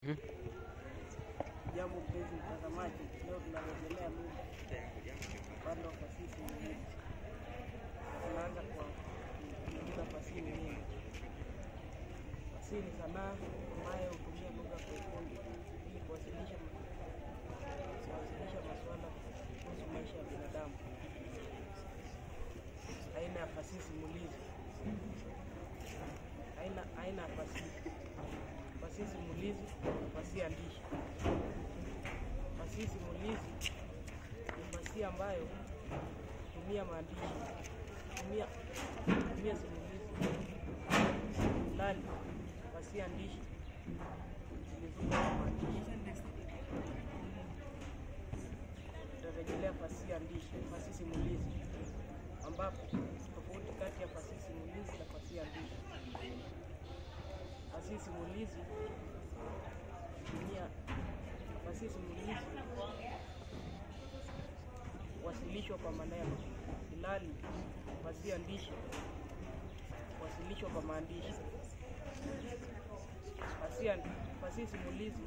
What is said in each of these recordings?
Jambo mpenzi mtazamaji, leo tunarejelea lugha upande wa fasihi nyingine. Tunaanza kwa kuuliza fasihi ni nini? Fasihi ni sanaa ambayo hutumia lugha kwa ufundi ili kuwasilisha kuwasilisha masuala kuhusu maisha ya binadamu. Aina ya fasihi simulizi. Aina aina ya fasihi fasihi simulizi, fasihi andishi. Fasihi simulizi ni fasihi ambayo hutumia maandishi, hutumia hutumia simulizi, ilhali fasihi andishi zilizokuwa na maandishi. Tutarejelea fasihi andishi, fasihi simulizi, ambapo tofauti kati ya fasihi simulizi na fasihi andishi. Fasihi simulizi hutumia fasihi simulizi wasilishwa kwa maneno, ilhali fasihi andishi wasilishwa kwa maandishi. Fasihi an- fasihi simulizi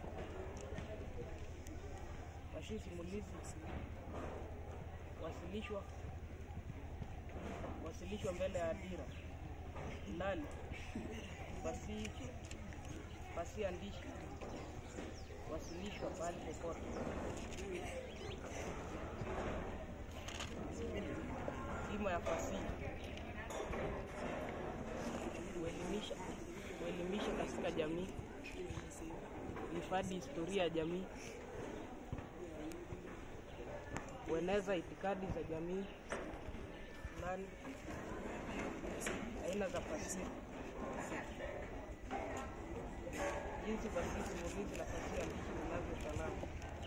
fasihi simulizi wasilishwa wasilishwa mbele ya hadhira, ilhali fasihi fasihi andishi wasilishwa pahali popote. Dhima ya fasihi kuelimisha, kuelimisha katika jamii, kuhifadhi historia ya jamii, kueneza itikadi za jamii fulani. Aina za fasihi jinsi fasihi simulizi na fasihi andishi zinavyofanana.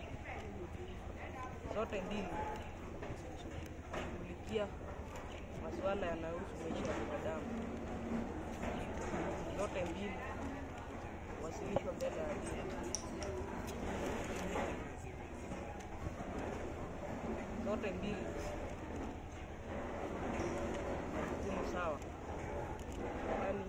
Zote mbili kushughulikia masuala yanayohusu maisha ya binadamu. Zote mbili wasilishwa mbele ya hadhira. Zote mbili majukumu sawa, yaani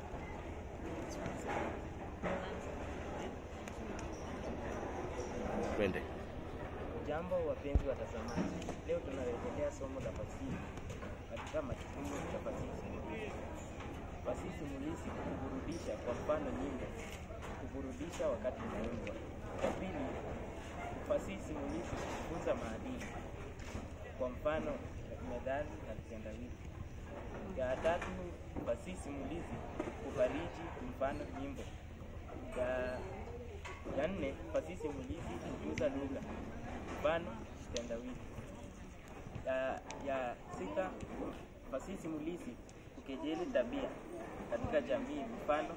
Twende. Jambo wapenzi watazamaji, leo tunarejelea somo la fasihi katika majukumu ya fasihi simulizi. Fasihi simulizi kuburudisha, kwa mfano nyimbo, kuburudisha wakati unaimbwa. Ya pili, fasihi simulizi kufunza maadili, kwa mfano methali na vitendawili. Ya tatu, fasihi simulizi kufariji, mfano nyimbo. Ya ya nne, fasihi simulizi kujuza lugha, mfano kitendawili. Ya, ya sita, fasihi simulizi kukejeli tabia katika jamii, mfano